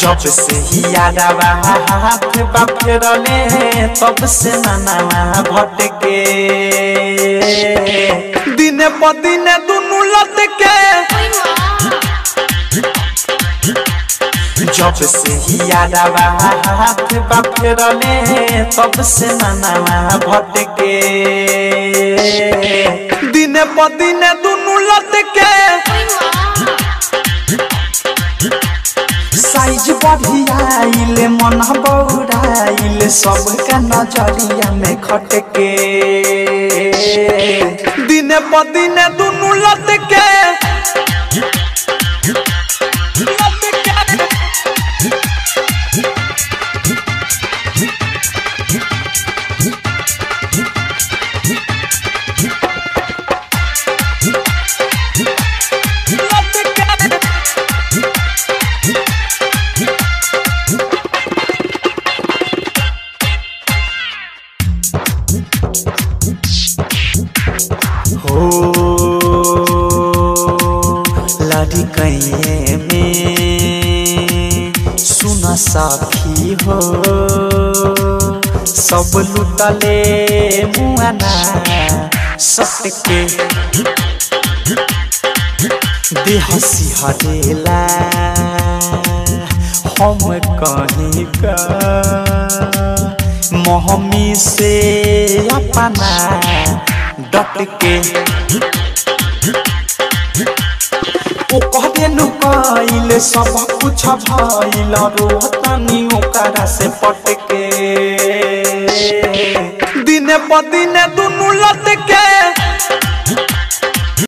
जब से ही यादवा हाथ बाफेरले तब से ननावा भटके दिने प दिने दुनु लटके जब से ही यादवा हाथ बाफेरले तब से ननावा भटके दिने प दिने दुनु लटके साइज बढ़ियाइल मन बौराइल सबका नजरिया में खटके दिने प दिने दुनु लटके हो लाडी कैये में सुन साखी हो सब लुटले मुआना सटके देह सिहरेला हम कहीं का मोहमी से अपना डट के ओ कहबे नु कइल सब कुछ भइल रोहतानी ओकरा से पटके दिने प दिने दुनु लट